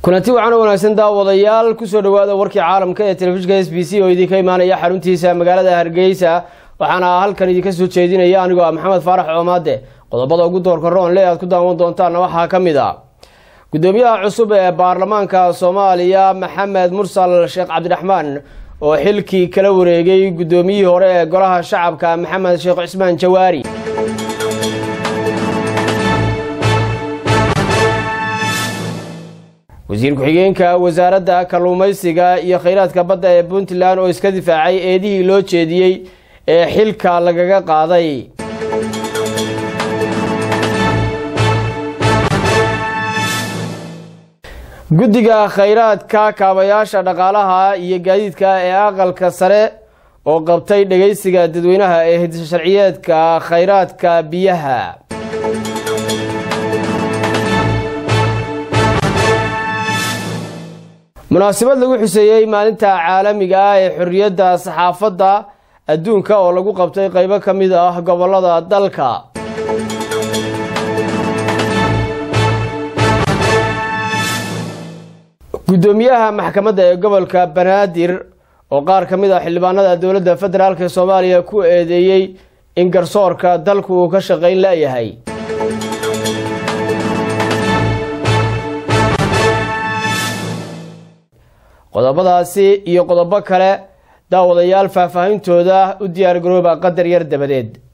kulanti wacan oo wanaagsan daawadayaal kusoo dhawaada warkii caalamka ee telefishinka s b c oo idinka imaanaya xaruntiisa magaalada hargeysa waxaana halkan idinka soo jeedinaya anigoo ah maxamed faarax coomaade qodobada ugu doorka roonle aad ku daawan doontaanna waxaa ka mid a gudoomiyaha cusub ee baarlamaanka soomaaliya maxamed mursal sheekh cabdiraxmaan oo xilkii kala wareegay gudoomiyihii hore ee golaha shacabka maxamed sheekh cismaan jawaari wasiir ku-xigeenka wasaaradda kalluumaysiga iyo kheyraadka badda ee puntland oo iska difaacay eedihii loo jeediyey ee xilka lagaga qaaday guddiga kheyraadka kaabayaasha dhaqaalaha iyo gaadiidka ee aqalka sare oo qabtay dhageysiga dadweynaha ee hidisa sharciyeedka kheyraadka biyaha munaasabad lagu xuseeyey maalinta caalamiga ah ee xorriyadda saxaafadda adduunka oo lagu qabtay qeybo ka mid ah gobolada dalka guddoomiyaha maxkamadda ee gobolka banaadir oo qaar ka mid ah xildhibaanada dowladda federaalk ee soomaaliya ku eedeeyey in garsoorka dalku uu ka shaqayn la-yahay qodobadaasi iyo qodobo kale daawadayaal faahfaahintooda u diyaar garooba qadar yar dabadeed